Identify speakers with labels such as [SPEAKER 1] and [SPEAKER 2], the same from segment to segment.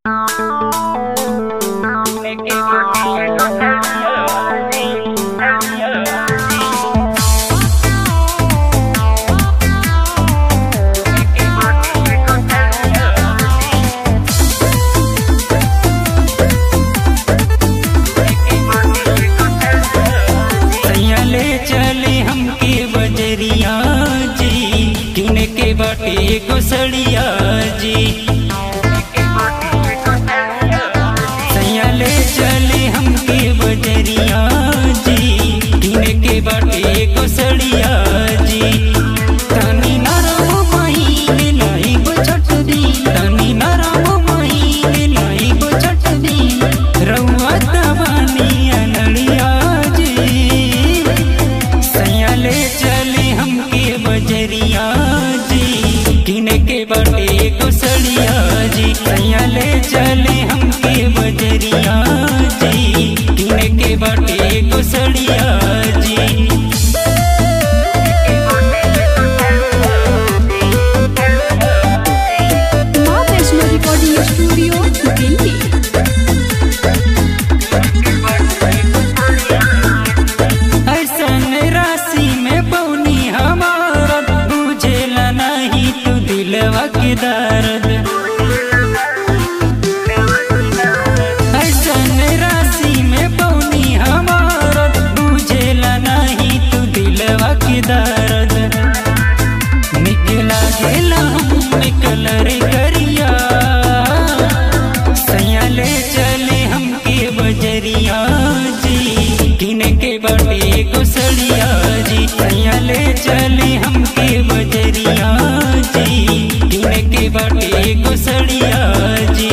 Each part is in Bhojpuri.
[SPEAKER 1] ले चले हमके बजरिया जी किने के बाटे गोसड़िया जी सैया ले चले हमके बजरिया जी किने के बाटे गोसड़िया जी तनी नरम महीने लाई गो छठ दी तनी नरम महीने लाई गो छठ दी रउआ तबानी अनड़िया जी सैया ले चले हमके बजरिया जी किने के बाटे गोसड़िया जी सैया ले चले हमके बजरिया जी किने के बाटे गोसड़िया जी
[SPEAKER 2] माँ वैष्णो रिकॉर्डिंग स्टूडियो दिल्ली
[SPEAKER 1] ऐसन राशि में पौनी हमारा बुझेला नहीं तू दिलवा के दर्द ऐसन राशि में पौनी हमारा बुझेला नहीं तू दिलवा के दर्द निकला गेला हम निकल रे करिया सैया ले चले हमके बजरिया जी किने के बड़े गुसड़िया जी सैया ले चले हमके बजरिया जी किने के बड़े गुसड़िया जी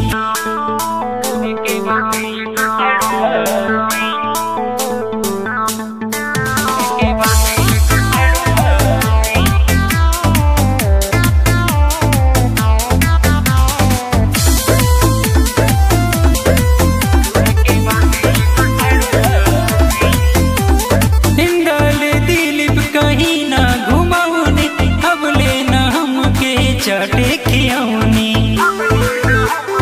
[SPEAKER 1] हिंदल दिलीप कहीं ना घुमाऊनी अब लेना हमके चटे खियौनी